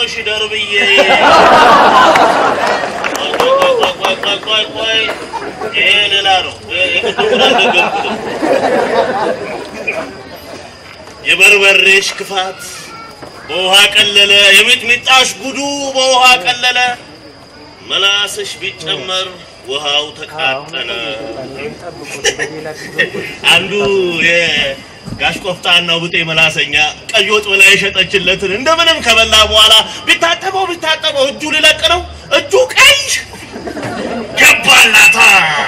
ጎሽ ደርብዬ ቆይ ቆይ ቆይ ቆይ ቆይ ቆይ ይሄ ሌላ ነው። የቅድሙን አልደገምኩትም። የበርበሬሽ ክፋት በውሃ ቀለለ፣ የሚጥሚጣሽ ጉዱ በውሃ ቀለለ፣ መላስሽ ቢጨመር ውሃው ተቃጠለ። አንዱ የጋሽ ቆፍጣናው ብጤ መላሰኛ ቀይ ወጥ ብላ የሸጠችለትን እንደምንም ከበላ በኋላ ቢታጠበው ቢታጠበው እጁ ሊለቅ ነው። እጁ ቀይ ገባላታ።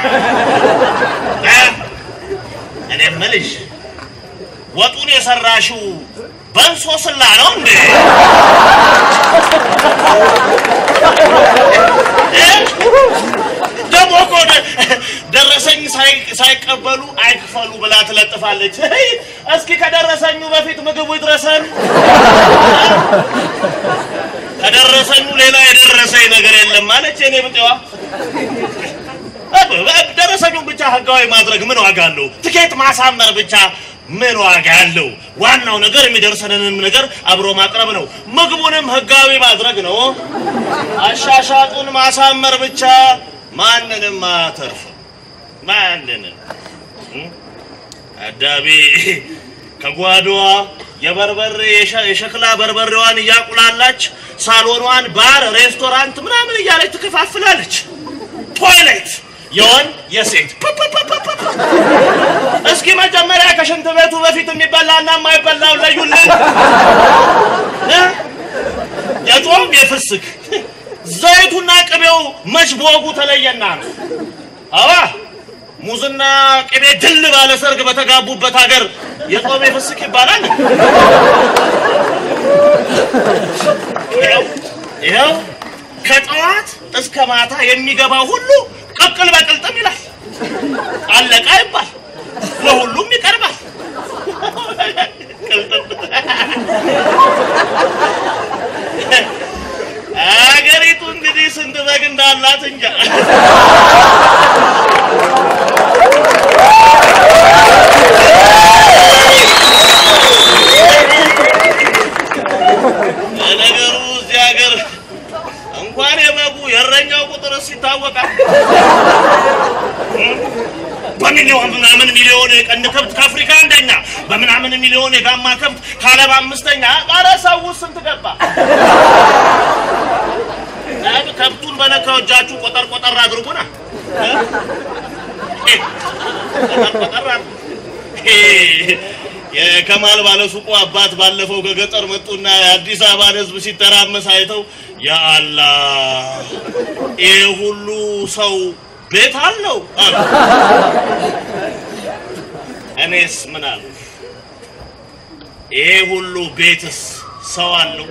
እ? እኔ የምልሽ ወጡን የሰራሽው በንሶስላ ነው እንዴ? እ? ደግሞ እኮ ደ- ደረሰኝ ሳይ- ሳይቀበሉ አይክፈሉ ብላ ትለጥፋለች። ሄይ፣ እስኪ ከደረሰኙ በፊት ምግቡ ይድረሰን። ከደረሰኙ ሌላ የደረሰኝ ነገር የለም ማለች የኔ ብጤዋ። ደረሰኙን ብቻ ህጋዊ ማድረግ ምን ዋጋ አለው? ትኬት ማሳመር ብቻ ምን ዋጋ አለው? ዋናው ነገር የሚደርሰንንም ነገር አብሮ ማቅረብ ነው። ምግቡንም ህጋዊ ማድረግ ነው። አሻሻጡን ማሳመር ብቻ ማንንም አያተርፍም። ማንንም እ? አዳቤ ከጓዶዋ የበርበሬ የሸ- የሸክላ በርበሬዋን እያቁላላች ሳሎኗን ባር፣ ሬስቶራንት ምናምን እያለች ትከፋፍላለች። ቶይሌት የወንድ የሴት ፑፑፑፑፑ። እስኪ መጀመሪያ ከሽንት ቤቱ በፊት የሚበላና የማይበላው ለዩልን። እ? የጾም የፍስክ ዘይቱና ቅቤው መች በወጉ ተለየና ነው። አዋ ሙዝና ቅቤ ድል ባለ ሰርግ በተጋቡበት ሀገር የጾም የፍስክ ይባላል። ይኸው ይኸው ከጠዋት እስከ ማታ የሚገባው ሁሉ ቅቅል በቅልጥም ይላል። አለቃ ይባል ለሁሉም ይቀርባል። ቅልጥም አገሪቱ እንግዲህ ስንት በግ እንዳላት እንጃ። ለነገሩ እዚህ ሀገር እንኳን የበጉ የእረኛው ቁጥርስ ይታወቃል። በሚሊዮን ምናምን ሚሊዮን የቀንድ ከብት ከአፍሪካ አንደኛ፣ በምናምን ሚሊዮን የጋማ ከብት ከዓለም አምስተኛ። ኧረ ሰው ስንት ገባ? ዳብ ከብቱን በነካው እጃችሁ ቆጠር ቆጠር አድርጉና እ? ቆጠር ቆጠር አድርጉ። የከማል ባለሱቁ አባት ባለፈው ከገጠር መጡና የአዲስ አበባን ሕዝብ ሲተራመስ አይተው ያ አላህ ይህ ሁሉ ሰው ቤት አለው አሉ። እኔስ ምን አሉ? ይሄ ሁሉ ቤትስ ሰው አለው?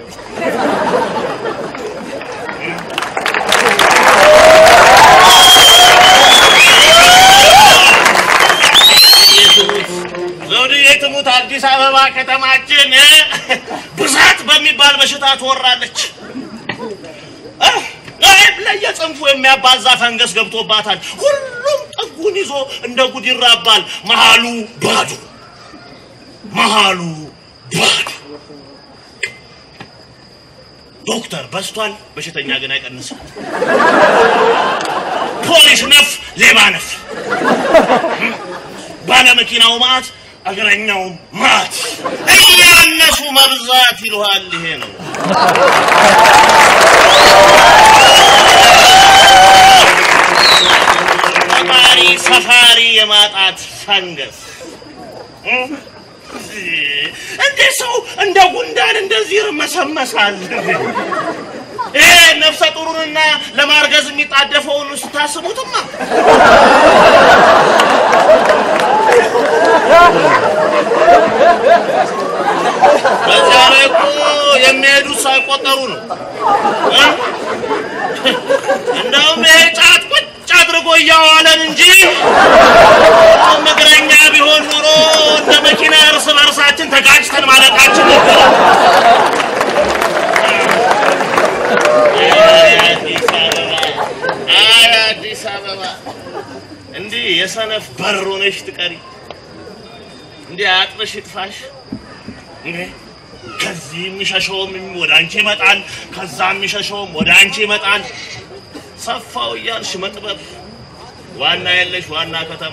ዘውድዬ ትሙት አዲስ አበባ ከተማችን እ፣ ብዛት በሚባል በሽታ ትወራለች። እ፣ ለየጽንፉ የሚያባዛ ፈንገስ ገብቶባታል። ሁሉም ጥጉን ይዞ እንደ ጉድ ይራባል። መሃሉ ባዶ፣ መሃሉ ባዶ። ዶክተር በስቷል፣ በሽተኛ ግን አይቀንስም። ፖሊስ ነፍ፣ ሌባ ነፍ፣ ባለመኪናው ማት፣ እግረኛው ማት። እያነሱ መብዛት ይለዋል። ይሄ ነው ሰፋሪ ሰፋሪ የማጣት ፈንገስ እ? እንዴት ሰው እንደ ጉንዳን እንደዚህ ይርመሰመሳል? ይሄ ነፍሰ ጡሩንና ለማርገዝ የሚጣደፈውን ስታስቡትማ በዚያ ላይ እኮ የሚሄዱት ሳይቆጠሩ ነው። እ? እንደውም ይሄ ጫት ቁጭ አድርጎ እያዋለን እንጂ እግረኛ ቢሆን ኖሮ እንደ መኪና እርስ በርሳችን ተጋጭተን ማለቃችን ነበረ። አይ አዲስ አበባ፣ አይ አዲስ አበባ እንዲህ የሰነፍ በር ሆነሽ ትቀሪ፣ እንዲህ አጥርሽ ይጥፋሽ። እንዴ ከዚህ የሚሸሸውም ወደ አንቺ ይመጣል፣ ከዛ የሚሸሸውም ወደ አንቺ ይመጣል። ሰፋው እያልሽ መጥበብ ዋና የለሽ ዋና ከተማ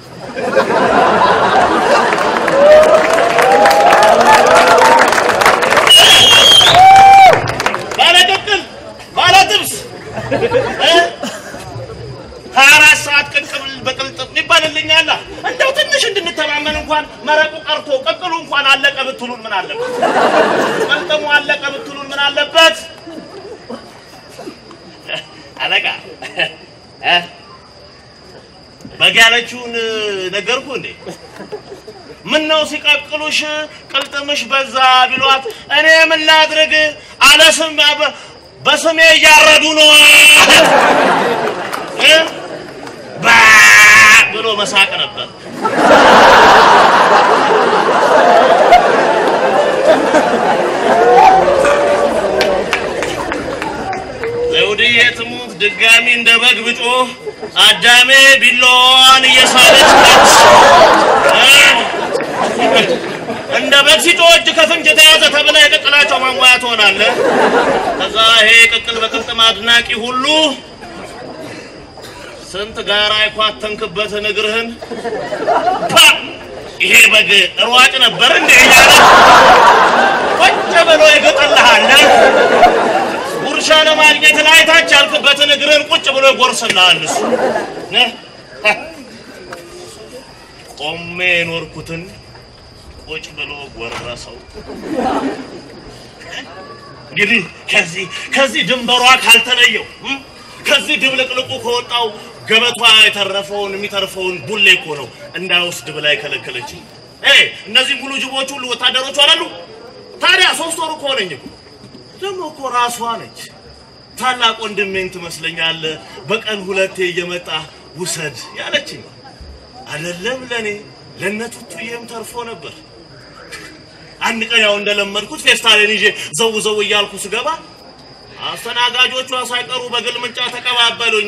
ባለ ቅቅል ባለ ጥብስ ሀያ አራት ሰዓት ቅቅል በቅልጥም ይባልልኛል። እንደው ትንሽ እንድንተማመን እንኳን መረቁ ቀርቶ ቅቅሉ እንኳን አለቀ ብትሉን ምን አለበት? ቅልጥሙ አለቀ ብትሉን ምን አለበት? አለቃ እ? በግ ያለችውን ነገርኩ እንዴ? ምን ነው ሲቀቅሉሽ ቅልጥምሽ በዛ ቢሏት እኔ ምን ላድርግ አለ ስም በስሜ እያረዱ ነው እ? ባ ብሎ መሳቅ ነበር። ዘውድዬ ትሙት ድጋሚ እንደ በግ ብጮህ አዳሜ ቢላዋን እየሳለች ነች። እንደ በግ ሲጮህ እጅ ከፍንጅ የተያዘ ተብላ የቅቅላቸው ማሟያ ትሆናለህ። ከዛ ይሄ ቅቅል በቅልጥም አድናቂ ሁሉ ስንት ጋራ የኳተንክበትን እግርህን ፓ! ይሄ በግ ሯጭ ነበር እንዴ እያለ ቁጭ ብሎ ይገጥልሃል። ጉርሻ ለማግኘት ላይ ታች ያልክበትን እግርህን ቁጭ ብሎ ይጎርስልሃል። እሱ ነ- ቆሜ የኖርኩትን ቁጭ ብሎ ጎረሰው። እንግዲህ ከዚህ ከዚህ ድንበሯ ካልተለየው እም? ከዚህ ድብልቅልቁ ከወጣው ገበቷ የተረፈውን የሚተርፈውን ቡሌ እኮ ነው እንዳይወስድ ብላ የከለከለችኝ። እ እነዚህ ሙሉ ጅቦች ሁሉ ወታደሮቹ አላሉ። ታዲያ ሶስት ወሩ ከሆነኝ እኮ ደግሞ እኮ ራሷ ነች። ታላቅ ወንድሜን ትመስለኛለህ። በቀን ሁለቴ እየመጣ ውሰድ ያለችኝ አይደለም ለኔ ለነቱቱዬም ተርፎ ነበር። አንድ ቀን ያው እንደለመድኩት ፌስታሌን ይዤ ዘው ዘው እያልኩ ስገባ አስተናጋጆቿ ሳይቀሩ በግልምጫ ተቀባበሉኝ።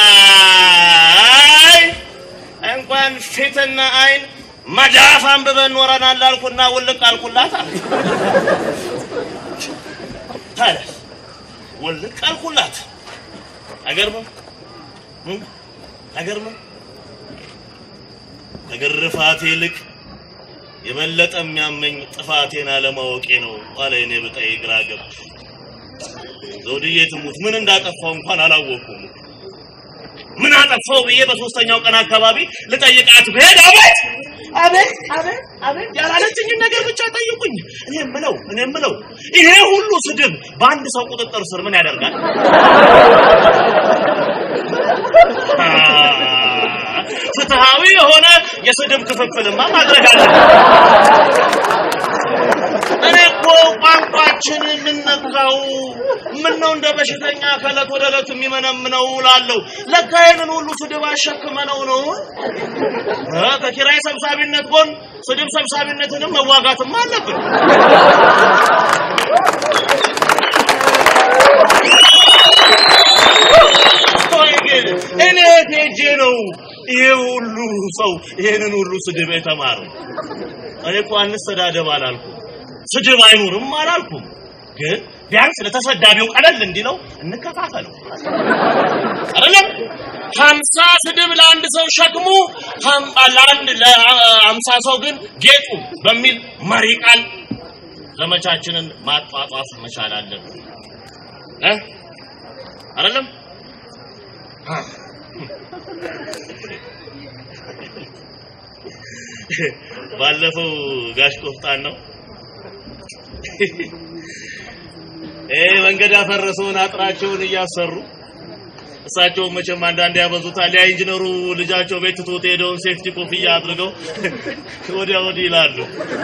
አይ እንኳን ፊትና አይን መዳፍ አንብበን ኖረናል አልኩና ውልቅ አልኩላት አለ። ታዲያ ውልቅ አልኩላት። አይገርምም? እም? አይገርምም? ከግርፋቴ ይልቅ የበለጠ የሚያመኝ ጥፋቴን አለማወቄ ነው አለ እኔ ብጠይ ግራ ገብ ዘውድዬ ትሙት ምን እንዳጠፋው እንኳን አላወኩም። ምን አጠፋው ብዬ በሶስተኛው ቀን አካባቢ ልጠይቃት ብሄድ አቤት አቤት አቤት አቤት ያላለችኝን ነገር ብቻ ጠይቁኝ። እኔ የምለው እኔ የምለው ይሄ ሁሉ ስድብ በአንድ ሰው ቁጥጥር ስር ምን ያደርጋል? አ፣ ፍትሃዊ የሆነ የስድብ ክፍፍልማ ማድረግ አለብን። እኔ እኮ ቋንቋችን የምንነካው ምን ነው እንደ በሽተኛ ከዕለት ወደ ዕለት የሚመነምነው እላለሁ። ለካ ይህንን ሁሉ ስድብ አሸክመነው ነው እ ከኪራይ ሰብሳቢነት ጎን ስድብ ሰብሳቢነትንም መዋጋትም አለብን። ቆይ ግን እኔ የት ሄጄ ነው ይሄ ሁሉ ሰው ይሄንን ሁሉ ስድብ የተማረው? እኔ እኮ አንሰዳደብ አላልኩም፣ ስድብ አይኑርም አላልኩም። ግን ቢያንስ ለተሰዳቢው ቀለል እንዲለው እንከፋፈለው አይደለም። ሀምሳ ስድብ ለአንድ ሰው ሸክሙ፣ ሀም- ለአንድ ለሀምሳ ሰው ግን ጌጡ በሚል መሪ ቃል ዘመቻችንን ማጧጧፍ መቻል አለብን እ አይደለም ባለፈው ጋሽ ቆፍጣን ነው እ መንገድ ያፈረሰውን አጥራቸውን እያሰሩ እሳቸውን መቼም አንዳንድ ያበዙታል። ያ ኢንጂነሩ ልጃቸው ቤት ትቶት ሄደውን ሴፍቲ ኮፍያ አድርገው ወዲያ ወዲህ ይላሉ።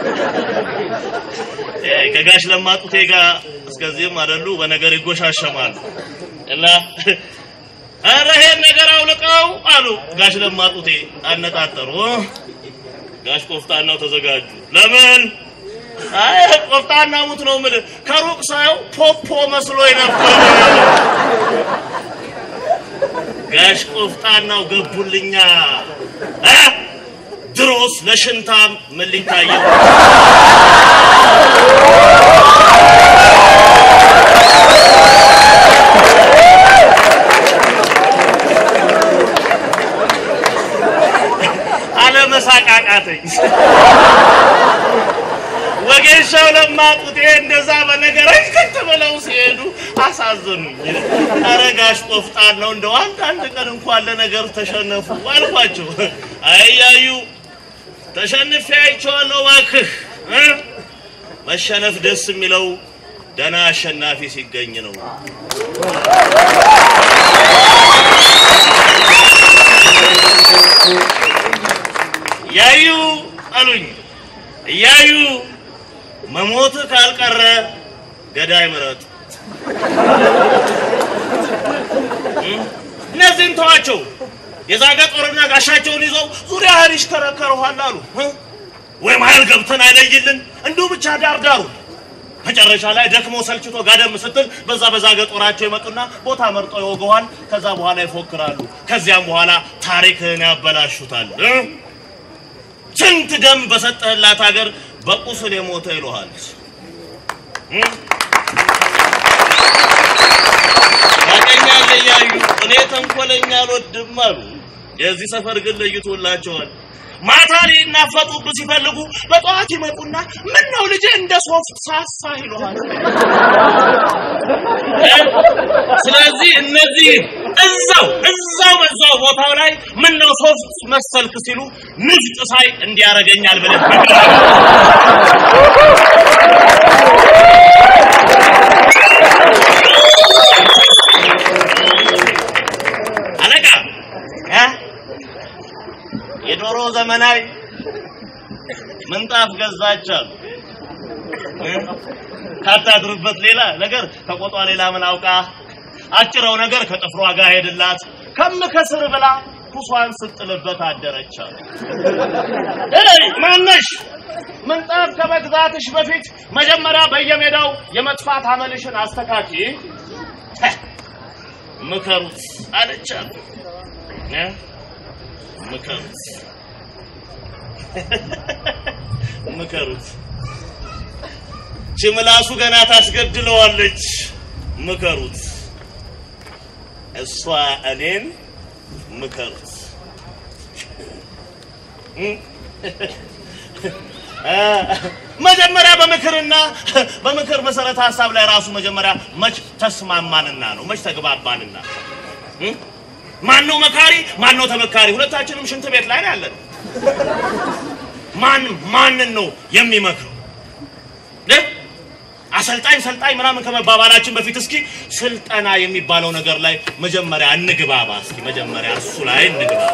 እ ከጋሽ ለማጡቴ ጋር እስከዚህም አይደሉ በነገር ይጎሻሸማሉ እና ኧረ ይሄን ነገር አውልቀው አሉ ጋሽ ለማጡቴ አነጣጠሩ። ጋሽ ቆፍጣናው ተዘጋጁ። ለምን? አይ ቆፍጣና ሙት ነው የምልህ። ከሩቅ ሳየው ፖፖ መስሎኝ ነበር። ጋሽ ቆፍጣናው ገቡልኛ። እ? ድሮስ ለሽንታም ምን ሊታየው አለመሳቃቃተኝ ወጌሻው ለማጡት ይሄ እንደዛ በነገረኝ ከት ብለው ሲሄዱ አሳዘኑኝ። ኧረ ጋሽ ቆፍጣን ነው እንደው አንዳንድ ቀን እንኳን ለነገር ተሸነፉ አልኳቸው። አያዩ ተሸንፌ አይቼዋለሁ እባክህ እ መሸነፍ ደስ የሚለው ደህና አሸናፊ ሲገኝ ነው። ያዩ አሉኝ እያዩ መሞት ካልቀረ ገዳይ ምረጥ። እነዚህን ተዋቸው። የዛገ ጦርና ጋሻቸውን ይዘው ዙሪያህን ይሽከረከሩሃል አሉ። ወይ መሀል ገብተን አይለይልን እንዲሁ ብቻ ዳርዳሩ መጨረሻ ላይ ደክሞ ሰልችቶ ጋደም ስትል በዛ በዛገ ጦራቸው ይመጡና ቦታ መርጦ ይወገዋል። ከዛ በኋላ ይፎክራሉ። ከዚያም በኋላ ታሪክህን ያበላሹታል። ስንት ደም በሰጠህላት ሀገር በቁስል የሞተ ይሉሃል። ያገኛል እያዩ እኔ ተንኮለኛ አልወድም አሉ። የዚህ ሰፈር ግን ለይቶላቸዋል። ማታ ሊናፈጡብህ ሲፈልጉ በጠዋት ይመጡና ምን ነው ልጄ እንደ ሶፍት ሳሳ ይሉሃል። ስለዚህ እነዚህ እዛው እዛው በዛው ቦታው ላይ ምን ነው ሶፍት መሰልክ ሲሉ ንፍጥ ሳይ እንዲያረገኛል ብለህ አለቃ እ የዶሮ ዘመናዊ ምንጣፍ ገዛቻሉ ካታድርበት ሌላ ነገር ከቆጧ ሌላ ምን አውቃ አጭረው ነገር ከጥፍሯ ጋር ሄድላት ከምከስር ብላ ኩሷን ስጥልበት አደረቻሉ። እይ ማነሽ ምንጣፍ ከመግዛትሽ በፊት መጀመሪያ በየሜዳው የመጥፋት አመልሽን አስተካኪ ምከሩት አለቻሉ። እ ምከሩት ምከሩት ችምላሱ ገና ታስገድለዋለች። ምከሩት እሷ እኔን ምከሩት። መጀመሪያ በምክርና በምክር መሰረተ ሀሳብ ላይ ራሱ መጀመሪያ መች ተስማማንና ነው መች ተግባባንና ማን ነው መካሪ ማን ነው ተመካሪ ሁለታችንም ሽንት ቤት ላይ ነው ያለነው ማን ማንን ነው የሚመክረው እ? አሰልጣኝ ሰልጣኝ ምናምን ከመባባላችን በፊት እስኪ ስልጠና የሚባለው ነገር ላይ መጀመሪያ እንግባባ እስኪ መጀመሪያ እሱ ላይ እንግባባ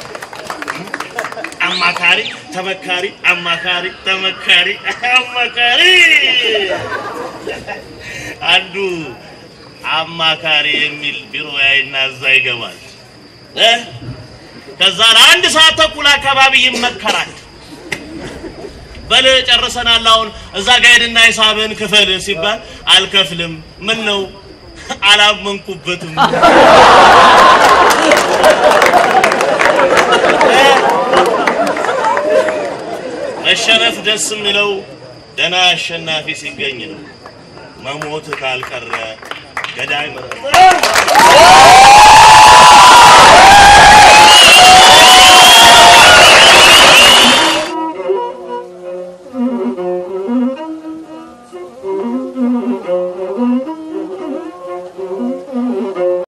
አማካሪ ተመካሪ አማካሪ ተመካሪ አማካሪ አንዱ አማካሪ የሚል ቢሮ ያይና እዛ ይገባል እ ከዛ ለአንድ ሰዓት ተኩል አካባቢ ይመከራል በል ጨርሰናል አሁን እዛ ጋ ሄድና ሂሳብህን ክፈል ሲባል አልከፍልም ምን ነው አላመንኩበትም መሸነፍ ደስ የሚለው ደና አሸናፊ ሲገኝ ነው። መሞት ካልቀረ ገዳይ ምረጥ።